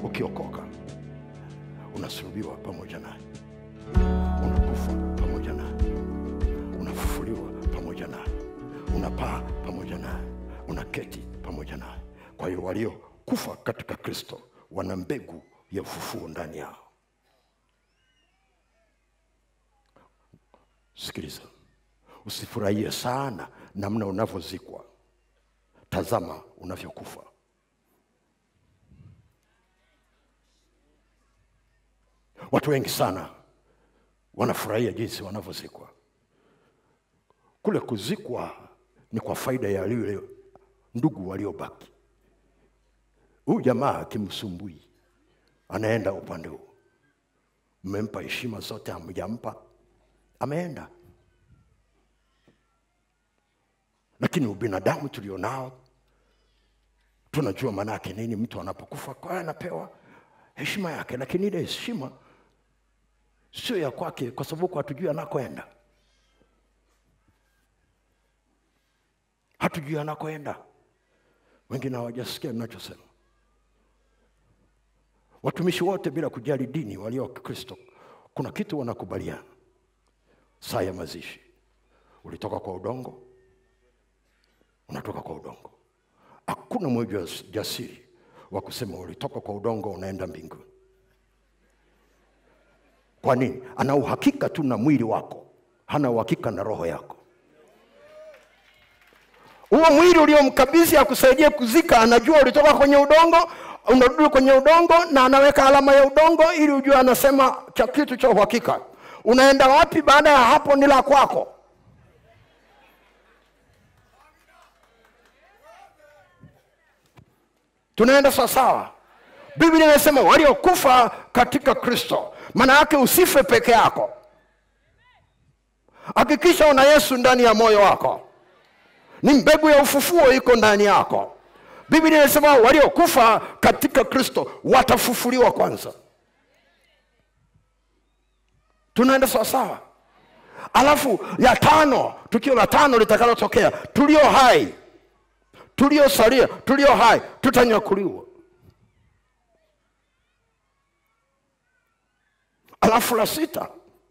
ukiokoka unasulubiwa pamoja naye unakufa pamoja naye unafufuliwa pamoja naye unapaa pamoja naye unaketi pamoja naye kwa hiyo waliokufa katika kristo wana mbegu ya ufufuo ndani yao sikiliza usifurahie sana namna unavyozikwa tazama unavyokufa watu wengi sana wanafurahia jinsi wanavyozikwa kule kuzikwa ni kwa faida ya yule ndugu waliobaki huyu jamaa akimsumbui anaenda upande huu mmempa heshima zote hamjampa ameenda lakini ubinadamu tulionao tunajua maana yake nini mtu anapokufa kwa hiyo anapewa heshima yake lakini ile heshima sio ya kwake kwa sababu hatujui anakoenda hatujui anakoenda wengine hawajasikia ninachosema watumishi wote bila kujali dini walio kristo kuna kitu wanakubaliana saa ya mazishi ulitoka kwa udongo unatoka kwa udongo hakuna mmoja wa jasiri wa kusema ulitoka kwa udongo unaenda mbinguni kwa nini ana uhakika tu na mwili wako hana uhakika na roho yako huo mwili uliomkabidhi akusaidia kuzika anajua ulitoka kwenye udongo unarudi kwenye udongo na anaweka alama ya udongo ili ujue anasema cha kitu cha uhakika unaenda wapi baada ya hapo ni la kwako tunaenda sawasawa biblia inasema waliokufa katika kristo maana yake usife peke yako hakikisha una yesu ndani ya moyo wako ni mbegu ya ufufuo iko ndani yako biblia inasema waliokufa katika kristo watafufuliwa kwanza tunaenda sawasawa alafu ya tano tukio la tano litakalotokea tulio hai tuliosalia tulio hai tutanyakuliwa alafu la sita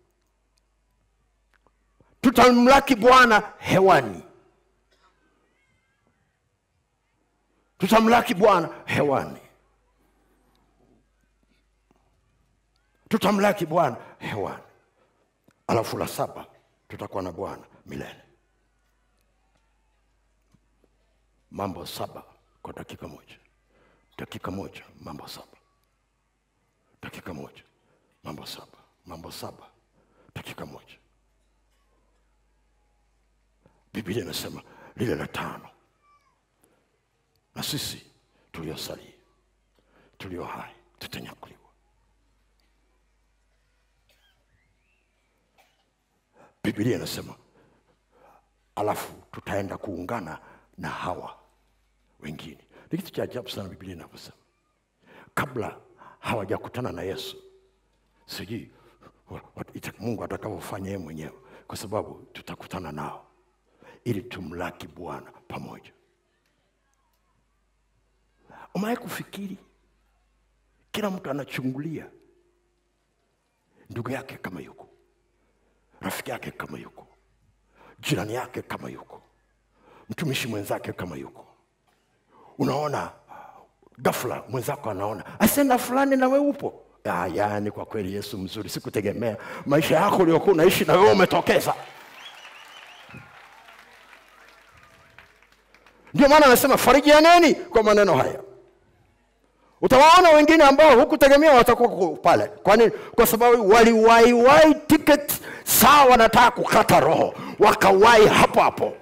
tutamlaki bwana hewani tutamlaki bwana hewani tutamlaki bwana hewani alafu la saba tutakuwa na bwana milele mambo saba kwa dakika moja dakika moja mambo saba dakika moja mambo saba mambo saba dakika moja biblia inasema lile la tano na sisi tuliosalia tulio hai tutanyakuliwa biblia inasema alafu tutaenda kuungana na hawa wengine ni kitu cha ajabu sana biblia inavyosema kabla hawajakutana na yesu sijui wa- wa- ita- mungu atakavyofanya yeye mwenyewe kwa sababu tutakutana nao ili tumlaki bwana pamoja umewahi kufikiri kila mtu anachungulia ndugu yake kama yuko rafiki yake kama yuko jirani yake kama yuko mtumishi mwenzake kama yuko unaona ghafla mwenzako anaona asena fulani na we upo ya, yaani kwa kweli yesu mzuri sikutegemea maisha yako uliokuwa unaishi na wewe umetokeza ndio maana anasema farijianeni kwa maneno haya utawaona wengine ambao hukutegemea watakuwa ku- pale kwa nini kwa sababu waliwaiwai ticket saa wanataka kukata roho wakawai hapo hapo